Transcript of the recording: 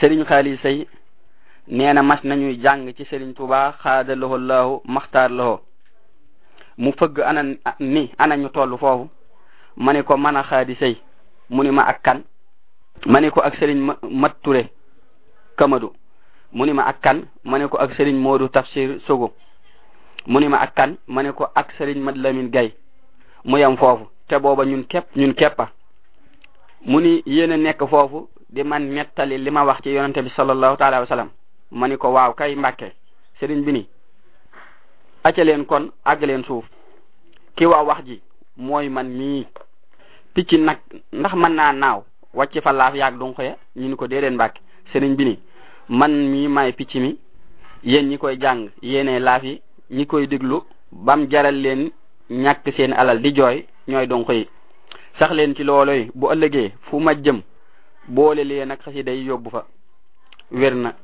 sëriñ xaali say nee na mas nañuy jàng ci sëriñ tuba xaada loxo laahu maxtaar loxo mu fëgg ana ni ana ñu toll foofu ma ne ko man a xaadi say mu ni ma ak kan ma ne ko ak sëriñ mat ture kamadu mu ni ma ak kan ma ne ko ak sëriñ moodu tafsir sogo mu ni ma ak kan ma ne ko ak sëriñ mat lamin gay mu yam foofu te booba ñun képp ñun képpa mu ni yéen a nekk foofu di man nettali li ma wax ci yonente bi sallallahu taala wa sallam ma ni ko waaw kay mbàkke sëriñ bi ni acca leen kon àgg leen suuf ki waa wax ji mooy man mii picc nag ndax mën naa naaw wàcc fa laaf yaag dunq ya ñu ni ko déedéet mbàkke sëriñ bi ni man mii maay picc mi yéen ñi koy jàng yéene laaf yi ñi koy déglu bam jaral leen ñàkk seen alal di jooy ñooy dunq yi sax leen ci looloy bu ëllëgee fu ma jëm boole leen ak xasida yi yóbbu fa wér na